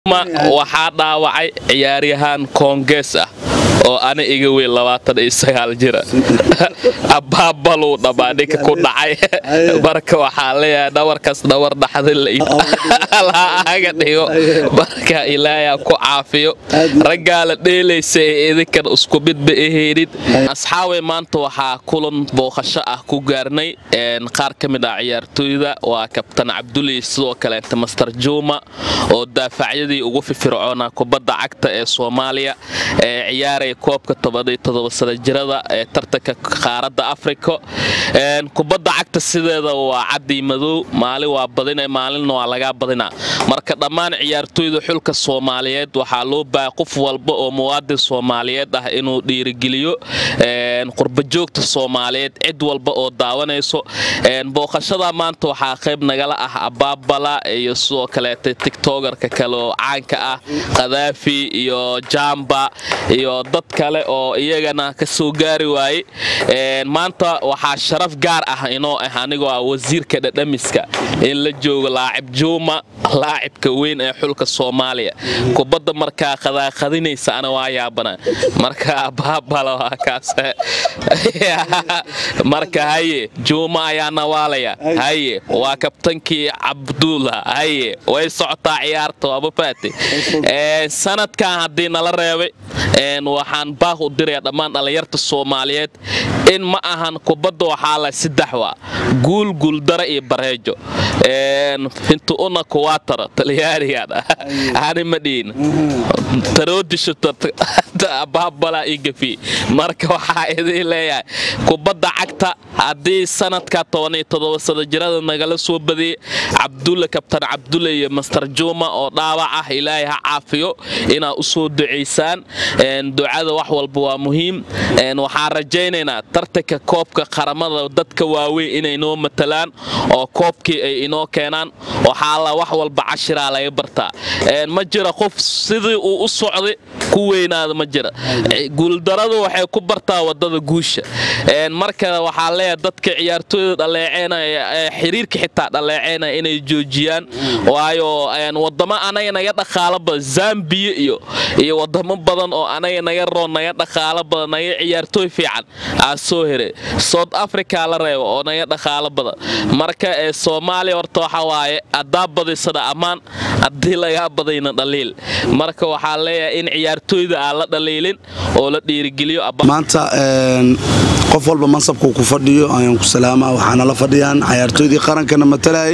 waxaa dhaawacay ciyaaryahaan koongees ah oo ana iga weyn jira abaabaluu dhammaa ninka ku dhacay marka waxaa leeyahay dhawarkaas dhawar dhaxdilaaga dhigo marka ilaayaa ku caafiyo raggaa la dheelaysa ee idinkan isku midba aheenin asxaabay maanta waxaa kulan booqasho ah ku gaarnay qaar ka mid ah ciyaartooyda waa kabtan cabduli sidoo kaleeta master juma oo daafacyadii ugu fifircoona kubadda cagta ee soomaaliya ee ciyaaraya koobka sana jirada ee tartanka qaaradda afrika kubadda cagta sideeda waa cadii madow maalin waa badina maalinna waa lagaa badinaa marka dhammaan ciyaartooyda xulka soomaaliyeed waxaa loo baahaya qof walba oo muwaadin soomaaliyeed ah inuu dhiirigeliyo qurbajoogta soomaaliyeed cid walba oo daawanayso booqashada maanta waxaa qayb nagala ah abaabala iyo sidoo kaleeta tiktogarka kale oo caanka ah kadaafi iyo jamba iyo dad kale oo iyagana ka soo gaari waaye maanta waxaa sharaf gaar ah inoo ah anigoo ah wasiirka dhadhamiska in la joogo laacib juuma laacibka weyn ee xulka soomaaliya kubadda markaa qadaaqadinaysa ana waa yaabana marka abaabala waa kaas marka haye juuma ayaa nawaalaya haye waa kabtankii cabdulla haye way socotaa ciyaarta waaba faate sanadkan haddii nala reebay waxaan baaq u diraya dhammaan dhallinyarta soomaaliyeed in ma ahan kubadda waxaa la saddex waa guul guuldara iyo bareejo intu una kuwaatara talyaanigan ani ma dhihin taroodisho baabala iyo gafi marka waxaa idin leeyahay kubadda cagta haddii sanadka sana jirada nagala soo badiyey cabdulle kabtan cabdulle iyo master juma oo dhaawac ah ilaahay ha caafiyo inaad u soo ducaysaan ducada wax walba waa muhiim waxaan rajaynaynaa tartanka koobka qaramada dadka waaweyn inay noo matalaan oo koobkii ay inoo keenaan waxaala wax walba cashiraa laga bartaa ma jira qof sidii uu u socday ku weynaada ma jira guuldaradu waxay ku bartaa wadada guusha marka waxaa leeyahay dadka ciyaartooyda dhaleeceynaya xiriirka xitaa dhaleeceynaya inay joojiyaan waayo wadamo anaga naga dhaqaalo badan zambiya iyo iyo wadamo badan oo anaga naga roon naga dhaqaalo badan naga ciyaartooy fiican aa soo heray south africa la reebo oo naga dhaqaalo badan marka ee soomaaliya horta waxa waaye haddaa badaysana ammaan haddii lagaa badayna dhaliil marka waxaa leeyahay in ciyaartooyda aan la dhaliilin oo la dhiirigeliyo maanta qof walba mansabkuu ku fadhiyo ayaan ku salaamaa waxaana la fadhiyaan cayaartooydii qarankana matalayay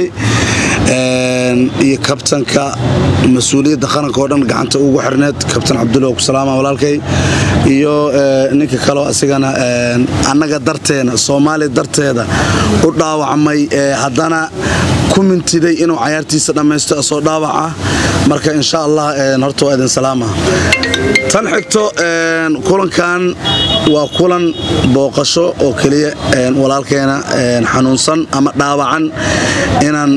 iyo kabtanka mas-uuliyadda qaranka oo dhan gacanta ugu xirneed kabtan cabdulla ku salaama walaalkay iyo ninka kaleo asigana annaga darteena soomaaliya darteeda u dhaawacmay haddana ku mintiday inuu cayaartiisa dhammaysto asoo dhaawac ah marka insha allah horta waa idin salaama tan xigto kulankan waa kulan booqasho oo keliya walaalkeena xanuunsan ama dhaawacan inaan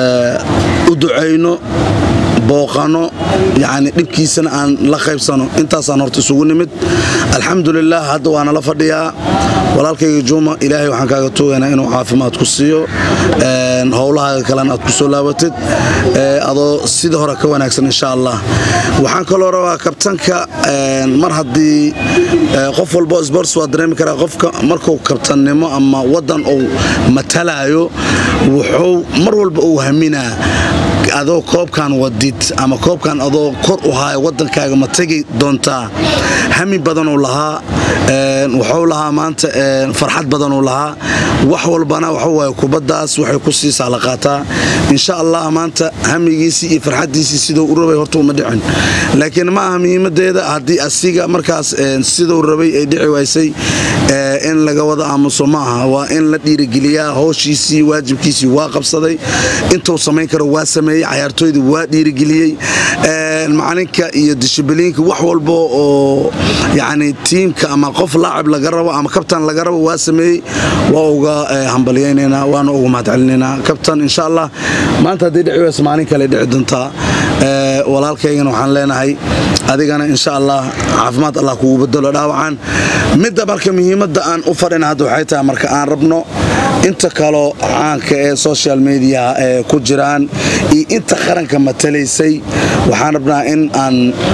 u ducayno booqano yani dhibkiisana aan la qaybsano intaasaan horta isugu nimid alxamdulilah hadda waana la fadhiyaa walaalkayga juuma ilaahay waxaan kaaga tuugaynaa inuu caafimaad ku siiyo howlahaaga kalena aad ku soo laabatid adoo sida hore ka wanaagsan insha allah waxaan kaloo rabaa kabtanka mar haddii qof walbo sports waa dareemi karaa qofka markuu kabtannimo ama waddan uu matalaayo wuxuu mar walba uu haminaa adoo koobkan wadid ama koobkan adoo kor u haaya wadankaaga ma tegi doontaa hami badanuu lahaa wuxuu lahaa maanta farxad badanuu lahaa wax walbana waxawaay kubaddaas waxay ku siisaa la qaataa insha allah maanta hamigiisii iyo farxaddiisii siduu u rabay horta uma dhicin laakiin ma aha muhiimadeeda haddii asiga markaas siduu rabay ay dhici waysay in laga wada aamuso ma aha waa in la dhiirigeliyaa howshiisii waajibkiisii waa qabsaday intuu samayn karo waa sameeyey cayaartooydii waa dhiirigeliyey macalinka iyo dishibiliinka wax walba oo yani tiimka ama qof laacib laga rabo ama kabtan laga rabo waa sameeyey waa uga hambalyaynaynaa waana uga mahadcelinaynaa kabtan insha allah maanta haddii dhici wayso maalin kale dhici doontaa walaalkaygana waxaan leenahay adigana insha allah caafimaad allah kugu bedelo dhaawacan midda marka muhiimadda aan u fadhina hadda waxay tahay marka aan rabno inta kaloo caanka ee social mediaha ee ku jiraan iyo inta qaranka matalaysay waxaan rabnaa in aan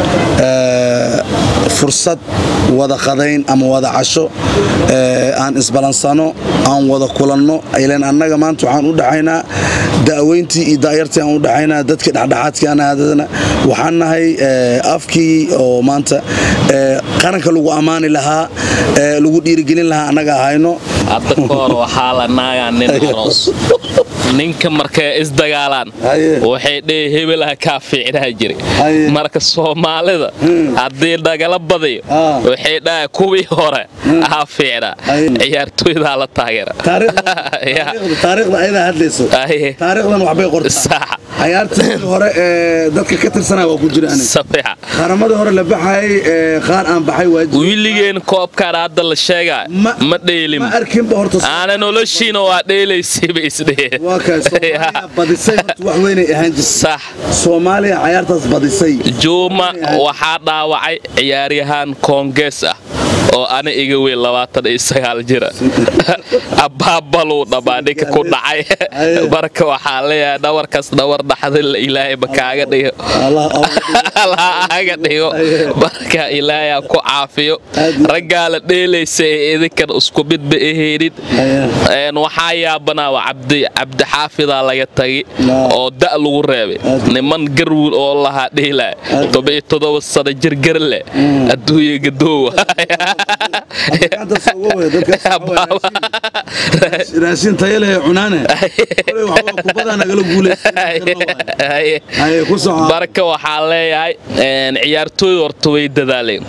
fursad wada qadayn ama wada casho aan isbalansano aan wada kulanno ilan annaga maanta waxaan u dhaxaynaa da'weyntii iyo da'yartii aan u dhaxaynaa dadkii dhexdhexaadkii anaadadana waxaan nahay afkii oo maanta qaranka lagu ammaani lahaa lagu dhiirigelin lahaa annaga ahayno hadda ka hor waxaa la naagaa nin aroos ninka markay isdagaalaan waxay dhee hebelaha kaa fiicnaa jira marka soomaalida haddii dhagala badayo waxay dhaha kuwii hore ahaa fiicnaa ciyaartooydaa la taageera taariikhda ayadaa hadlayso taariikhdan waxbay qortaa cayaartii hore ee dadka ka tirsanaa waa ku jira safiixa qaramadii hore la baxayay qaar aan baxay waajib wiiligeen koobkaan hadda la sheegaa ma dheelin ma arkinba horta aana noloshiina waa dheelaysayba isdheheen waa kaay soomaaliya badisay horta wax weynay ahaan jirtay sax soomaaliya cayaartaas badisay juuma waxaa dhaawacay ciyaaryahaan koongees ah oo ana iga weyn labaatan iyo sagaal jira abaabaluu dhammaa ninka ku dhacay marka waxaa leeyahay dhawarkaas dhawar dhaxdin ilaahayba kaaga dhigo allaha aga dhigo marka ilaahay ku caafiyo raggaa la dheelaysa ee idinkan isku midba ahaynin waxaa yaabanaa cabdixaafidaa laga tagi oo da' lagu reebay niman garwul oo lahaa dheelaya toban iyo todoba sano jirgar leh adduunya gadoowa raashin tayo leh cunaane kubadaa nagala marka waxaa leeyahay ciyaartooyda horta way dadaaleen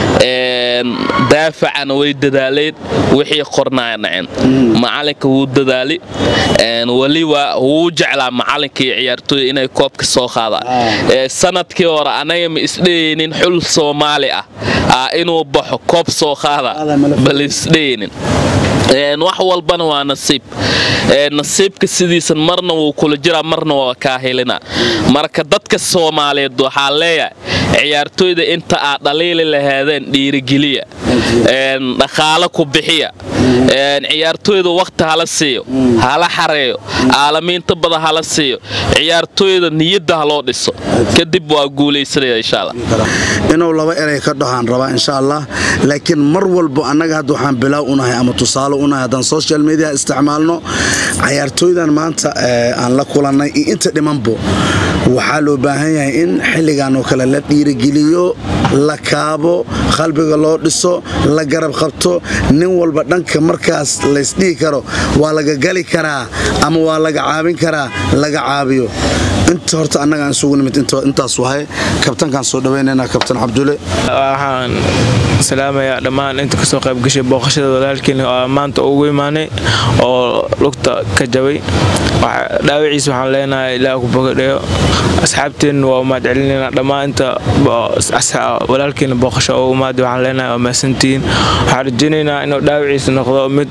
daafacana way dadaaleen wixii qornaaya naceen macalinka wuu dadaali weliba wuu jeclaa macalinka iyo ciyaartooyda inay koobka soo qaadaan sanadkii hore anaga ma isdhehaynin xul soomaali ah inuu baxo koob soo qaada bal isdhehaynin wax walbana waa nasiib nasiibka sidiisan marna wuu kula jiraa marna waa kaa helina marka dadka soomaaliyeed waxaa leeyahay ciyaartooyda inta aad dhaliili lahaadeen dhiirigeliya dhaqaalo ku bixiya ciyaartooyda wakhti hala siiyo hala xareeyo aalamiinta badan hala siiyo ciyaartooyda niyadda ha loo dhiso kadib waa guulaysanaya insha allah inuu laba eray ka dhahaan rabaa insha allah laakiin mar walbo annaga hadda waxaan bilaaw unahay ama tusaale unahay haddaan social media isticmaalno cayaartooydan maanta aan la kulannay iyo inta dhimanbo waxaa loo baahan yahay in xilligan oo kale la dhiirigeliyo la kaabo qalbiga loo dhiso la garab qabto nin walba dhanka markaas laysdhihi karo waa laga gali karaa ama waa laga caabin karaa laga caabiyo inta horta annagaan isugu nimid intaas wahay kabtankaan soo dhawaynayna kabtan cabdule waxaan salaamayaa dhammaan inta kasoo qaybgashay booqashada walaalkiin oo maanta ugu imaanay oo lugta ka jabay dhaawiciis waxaan leenahay ilaah ku bogadheyo asxaabteenna waa umaad celinayna dhammaan inta walaalkiina booqasho oo umaad waxaan leenahay waa mahadsantihiin waxaan rajaynaynaa inuu dhaawiciis noqdo mid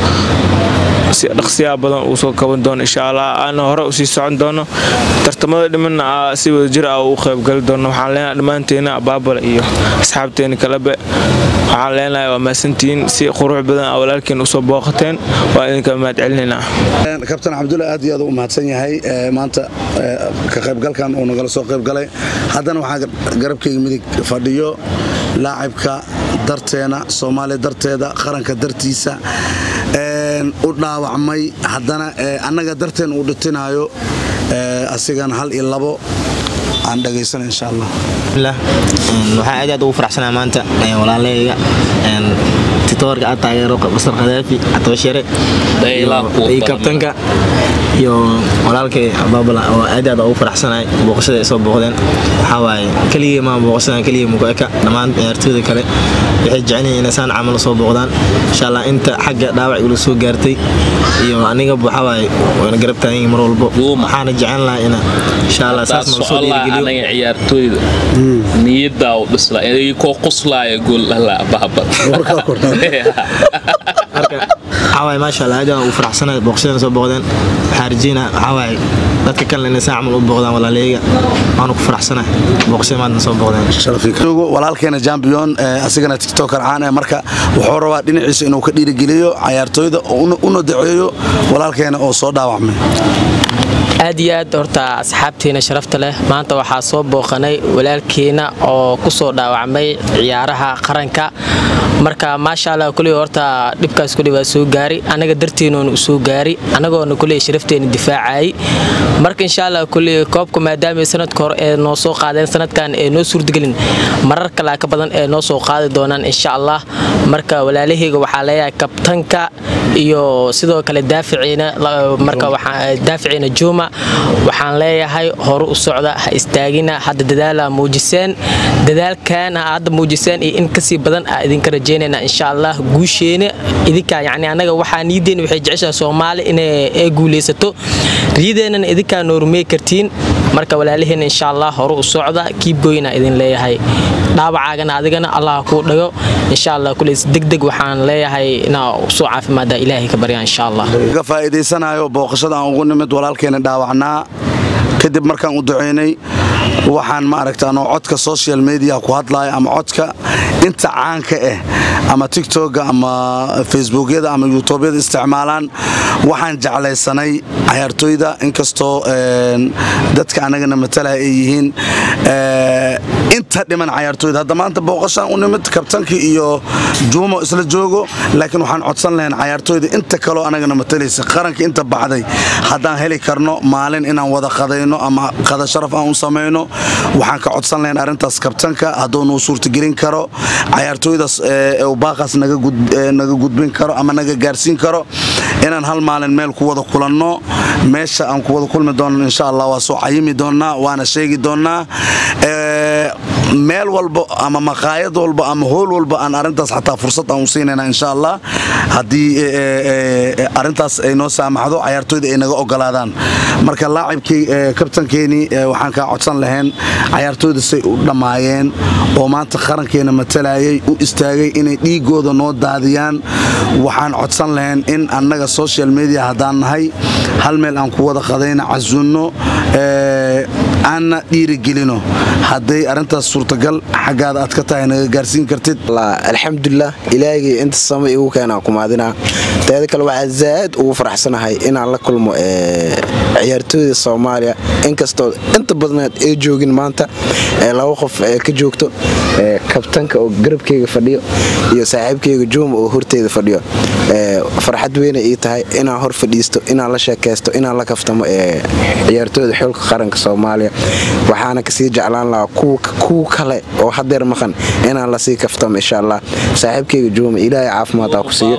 si dhaqsiyaa badan uu soo kaban doono insha allah aana hore usii socon doono tartamada dhimanna si wada jir ah uu qaybgali doono waxaan leenahay dhammaanteena baabala iyo asxaabteena kalebe waxaan leenahay waa mahadsantihiin si qurux badan a walaalkiin usoo booqateen waa idinka mahad celinaynaa kabtan cabdulle aad iyo aad u mahadsan yahay maanta ka qaybgalkan uu nagala soo qaybgalay haddana waxaa garabkayga midig fadhiyo laacibka darteena soomaaliya darteeda qaranka dartiisa u dhaawacmay haddana annaga darteen uu dhitinayo asigana hal iyo labo aan dhagaysana insha allah waxaan aad aad ugu faraxsanaa maanta walaaleyga titoorka aad taageero basar khadaafi atobashere iyo kabtanka iyo walaalkay abaabala oo aad aad ugu faraxsanahay booqashada ay soo booqdeen waxaa waaye keligii maa booqashada keligii muku eka dhammaan ciyaartooyda kale waxay jecelyihiin inay saan camal soo booqdaan insha allah inta xagga dhaawac igula soo gaartay iyo anigaba waxaa waaye waana garab taagan yihiin mar walbo waxaana jecel lahaa ina insha allah saas noo soo dhiirigeliyo anaga ciyaartooyda niyaddaa u dhisla koo quslaaya gool dhala baabad waxaawaay maasha allah aad u faraxsanahay booqashadana soo booqdeen waxaa rajeynaa waxaawaay dadka kalena inay saa camal u booqdaan walaaleyga waanu ku faraxsanahay booqashada maanta soo booqdeen walaalkeena jambion asigana tiktoker caan eh marka wuxuu rabaa dhinaciisa inuu ka dhiirigeliyo cayaartooyda una daceeyo walaalkeena oo soo dhaawacmay aad iyo aad horta asxaabteena sharafta leh maanta waxaa soo booqanay walaalkeena oo ku soo dhaawacmay ciyaaraha qaranka marka maasha allah kuley horta dhibkaas kuley waa soo gaari anaga darteenuuna u soo gaari anagoona kuley sharafteena difaacayay marka insha allah kuley koobka maadaama sanadka hore ee noo soo qaadeen sanadkan ee noo suurtagelin marar kalaa ka badan ee noo soo qaadi doonaan insha allah marka walaalahayga waxaa leeyahay kabtanka iyo sidoo kale daaficiina marka daaficiina juma waxaan leeyahay hore u socda ha istaagina hadda dadaala muujiseen dadaalkan hadda muujiseen iyo in kasii badan aa idinka rajeynayna insha allah guusheena idinkaa yani anaga waxaa niideena waxay jeceshaha soomaali inay guuleysato riyadeennana idinkaa noormey kartiin marka walaalaheena insha allah hore u socda kiibgoyna idin leeyahay dhaawacaagana adigana allah kuu dhago insha allah kuleys degdeg waxaan leeyahay inaa usoo caafimaada ilaahay ka baryaa insha allah ga faa'iidaysanayo booqashada aan ugu nimid walaalkeena dhaawacnaa kadib markaan u ducaynay waxaan ma aragtaan oo codka social media ku hadlaya ama codka inta caanka ah ama tiktoka ama facebookyada ama youtubyada isticmaalaan waxaan jeclaysanay cayaartooyda inkastoo dadka anagana matalaya ay yihiin inta dhiman cayaartooyda hadda maanta booqashaan u nimid kabtankii iyo juumo isla joogo laakiin waxaan codsan lahayn cayaartooyda inta kaloo anagana matalaysa qaranka inta baxday haddaan heli karno maalin inaan wada qadayno ama qada sharaf aan u samayno waxaan ka codsan lahayn arrintaas kabtanka hadduu nuu suurtagelin karo cayaartooydaas baaqaas naga gudbin karo ama naga gaarsiin karo inaan hal maalin meel ku wada kulanno meesha aan ku wada kulmi doonno insha allah waa soo cayimi doonnaa waana sheegi doonnaa meel walba ama maqaayad walba ama hool walba aan arintaas xataa fursad aan u siinayna insha allah haddii arintaas ay noo saamaxdo cayaartooyda ay naga ogolaadaan marka laacibkii kabtankeeni waxaan kaa codsan lahayn cayaartooyda say u dhammaayeen oo maanta qarankeena matalayay u istaagay inay dhiigooda noo daadiyaan waxaan codsan lahayn in annaga social media haddaan nahay hal meel aan ku wada qadayna casunno aanna dhiirigelino hadday arintaas suurtagal xaggaada aad ka tahay naga gaarsiin kartid alxamdulilah ilaahigay inta sama igu keenaa kumaadinaa teeda kale waxaa zaa'id ugu faraxsanahay inaan la kulmo ciyaartooyda soomaaliya inkastoo inta badneed ay joogin maanta laba qof ka joogto kabtanka oo garabkeyga fadhiyo iyo saaxiibkeyga juuma oo horteyda fadhiyo farxad weyna ii tahay inaan hor fadhiisto inaan la sheekaysto inaan la kaftamo ciyaartooyda xulka qaranka soomaaliya waxaana kasii jeclaan lahaa kuwa kale oo hadeer maqan inaan lasii kaftamo insha allah saaxiibkeyga juuma ilaahay caafimaad ku siiyo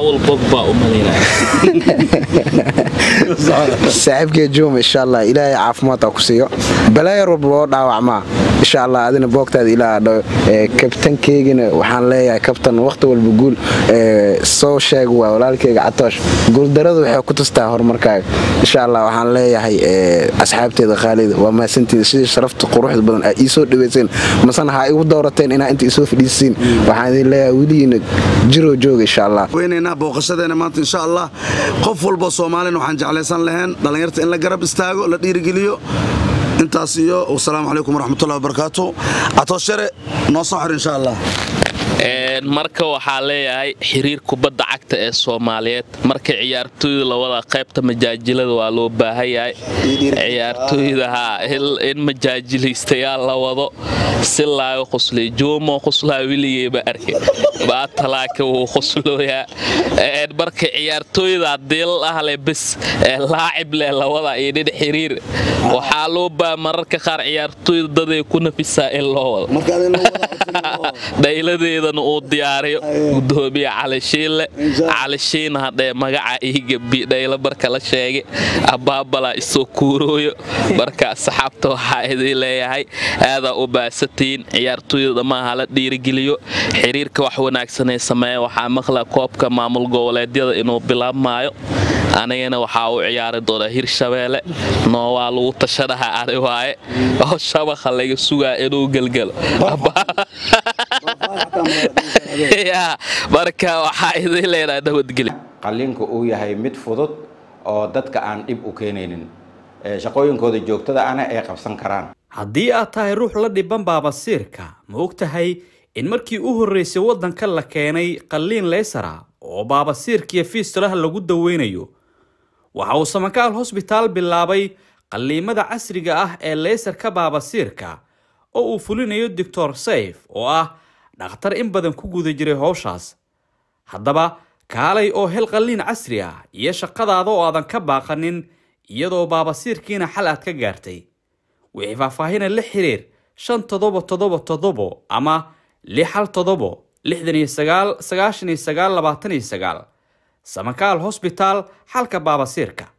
saaxiibkeyga juuma insha allah ilaahay caafimaad ku siiyo balaayar walba loo dhaawacmaa insha allah adina boogtaada ilaa dhaw kabtankeygina waxaan leeyahay kabtan waqti walba guul soo sheeg waa walaalkeyga catoosh guuldaradu waxay ku tustaa horumarkaaga insha allah waxaan leeyahay asxaabteeda khaalida waa mahadsantiida sidii sharafta quruxda badan aa ii soo dhaweyseen masana ha igu doorateen inaa inta isoo fadhiisiin waxaan idin leeyahay weligiina jiroo jooga insha allah weynaynaa booqashadeena maanta insha allah qof walba soomaalina waxaan jeclaysan lahayn dhallinyarta in la garab istaago la dhiirigeliyo intaas iyo wasalaamu calaykum waraxmatullahi wabarakaatu catooshare noo soo xir insha allah marka waxaa leeyahay xiriir kubadda cagta ee soomaaliyeed marka ciyaartooyda lawada qaybta majaajilada waa loo baahan yahay ciyaartooyda haa in majaajilaystayaal la wado si laaga qoslay joomo qoslaa weligeyba arke baatalaaka wuu qoslooyaa marka ciyaartooyda hadii la ahle bes laacib leh lawada iyo dhin xiriir waxaa loo baa mararka qaar ciyaartooyda daday ku nafisaa in loo wado dhayladeedana uu diyaariyo gudoomiye calishiinle calishiin hadhee magaca iigabi dhaylo marka la sheegay abaabala isoo kuurooyo marka asxaabta waxaa idin leeyahay aadaa u baasatiin ciyaartooyda dhamaaha la dhiirigeliyo xiriirka wax wanaagsanay sameeya waxaa maqla koobka maamul goboleedyada inuu bilaabmaayo anigana waxaa u ciyaari doonaa hirshabeelle noowaa lagu tashanaha ani waaye oo shabaqa laga sugaa inuu gelgelo marka waxaa idin leenaha nabadgeli qalliinku uu yahay mid fudud oo dadka aan dhib u keenaynin shaqooyinkooda joogtada ana ay qabsan karaan haddii aad tahay ruux la dhiban baabasiirka ma og tahay in markii u horreysay waddanka la keenay qalliin leysara oo baabasiirkiiyo fiistulaha lagu daweynayo waxa uu samakaal hosbitaal bilaabay qalliimada casriga ah ee leysarka baabasiirka oo uu fulinayo doctor sayf oo ah dhakhtar in badan ku guda jiray howshaas haddaba kaalay oo hel qalliin casri ah iyo shaqadaada oo aadan ka baaqanin iyadoo baabasiirkiina xal aad ka gaartay wixii faahfaahina la xiriir shan toddoba toddoba toddobo ama lix hal toddobo lixdan iyo sagaal sagaashan iyo sagaal labaatan iyo sagaal samakaal hosbitaal xalka baabasiirka